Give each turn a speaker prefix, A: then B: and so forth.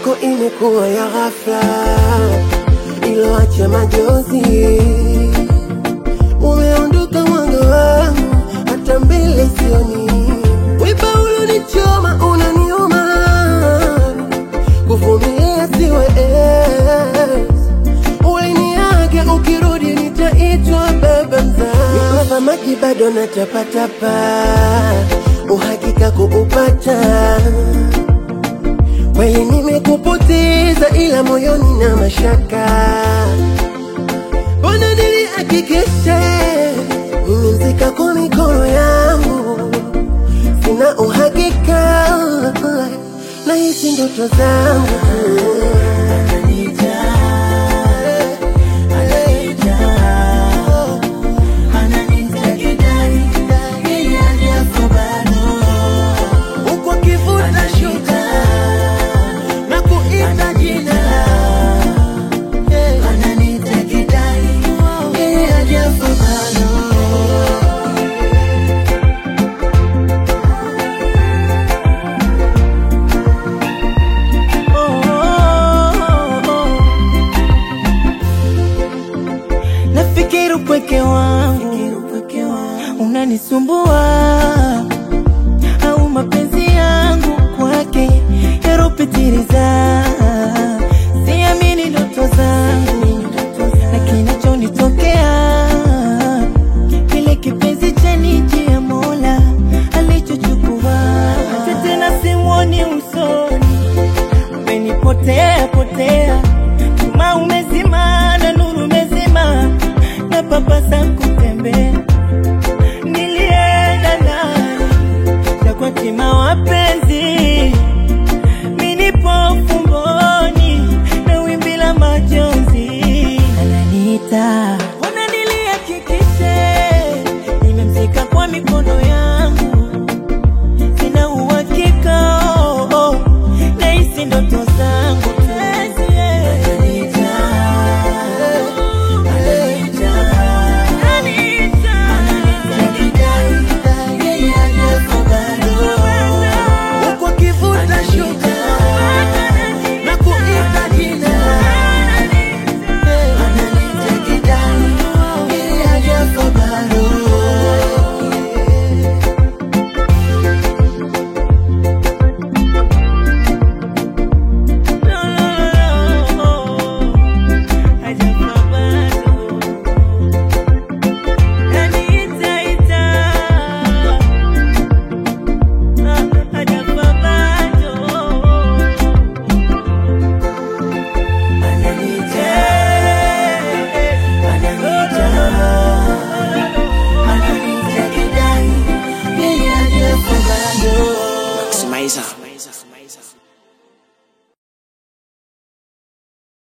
A: yako imekuwa ya ghafla, iloacha majozi. Umeondoka mwanga wangu, hata mbele sioni. Wiba ulonichoma unaniuma, kuvumilia siwezi. Uliniaga ukirudi nitaitwa baba mzazi. Nikufa maji bado natapatapa, uhakika kuupata kweli nimekupoteza, ila moyoni na mashaka. Mbona nilihakikisha nimezika kwa mikono yangu, sina uhakika na hizi ndoto zangu uko kivuta shuka na kuita jina Yeah.
B: Nafikiri upweke wangu unanisumbua, au mapenzi yangu kwake yaropitiliza. Siamini ndoto zangu na kinachonitokea, kile kipenzi cha nje ya Mola alichochukua, hata tena simwoni usoni umenipotea potea, chuma umezima na nuru umezima, na papasa kutembea. Nilienda ndani na kwa tima wapenzi